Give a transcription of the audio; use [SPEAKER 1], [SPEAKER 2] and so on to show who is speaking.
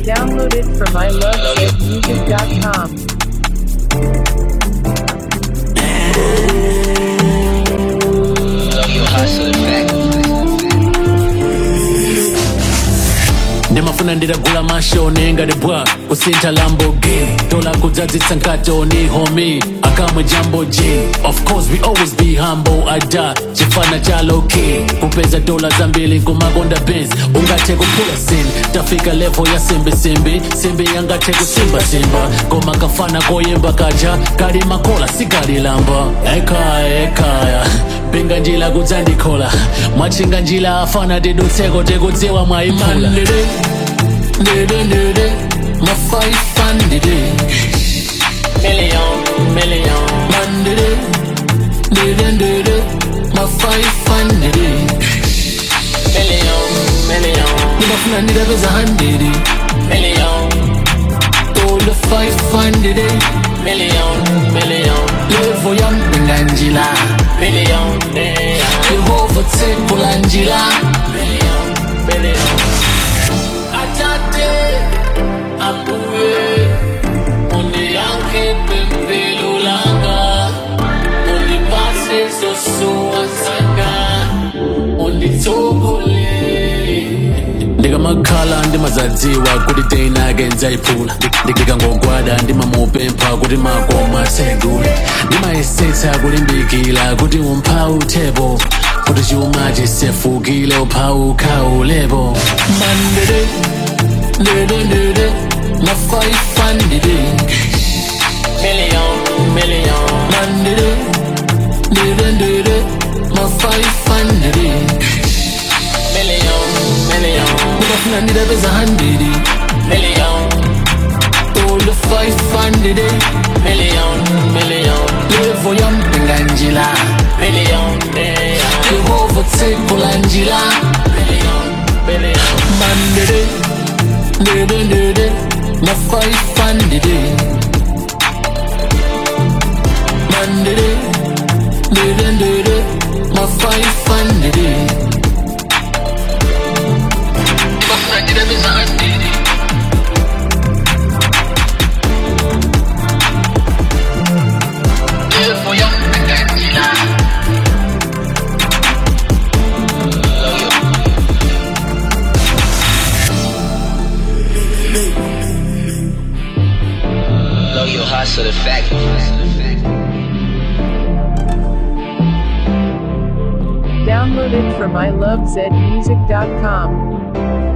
[SPEAKER 1] Downloaded from ilovezmusic.com.
[SPEAKER 2] Love your hustle effect.
[SPEAKER 3] ndimafuna ndidagula mashoni ngati bwa kusintha lamborghini tola kudzadzitsa nkatoni homi akamwe jambo g of course we always be humble ada chifana cha loki kupeza dola zambiri nkumakonda benz ungathe kuphula sin tafika level ya simbisimbi simbi yangathe kusimbasimba koma kafana koyemba kaja kali makola sikalilamba ekaya ekaya pinga njila kudzandikhola mwachinga njila afana tidutseko tikudziwa mwayiphula Nere, nere, my five funded Million, million Mandere, nere, nere, my five funded Million, million Ninafuna nidapeza hundred Million Tola five hundred Million, million Levo ya mpinga njila Million, Yehova tsekula njila Million, million atate apuwe undiyanke pempelo langa undipase zosuwasanga unditsogole ndikamakhala ndimazadziwa kuti teinake ndzayiphula ndikangogwada ndimamupempha kuti makoma atsegule ndimayesetsa kulimbikila kuti umphawu uthepo kuti chuma chisefukile uphawu ukhawulepo mandede ndede ndede mafaifandide million million mandede ndede ndede mafaifandide million million ndikafuna ndidapeza handidi million tola 500 million million levo ya mpinga njila million yehova tsekula njila million million mandede ndede ndede ma 500 mandede ndede ndede ma 500 Bafuna ndidapeza handidi levo ya mpinga njila
[SPEAKER 2] Love your Love your hustle effect.
[SPEAKER 1] Downloaded from ilovezmusic.com.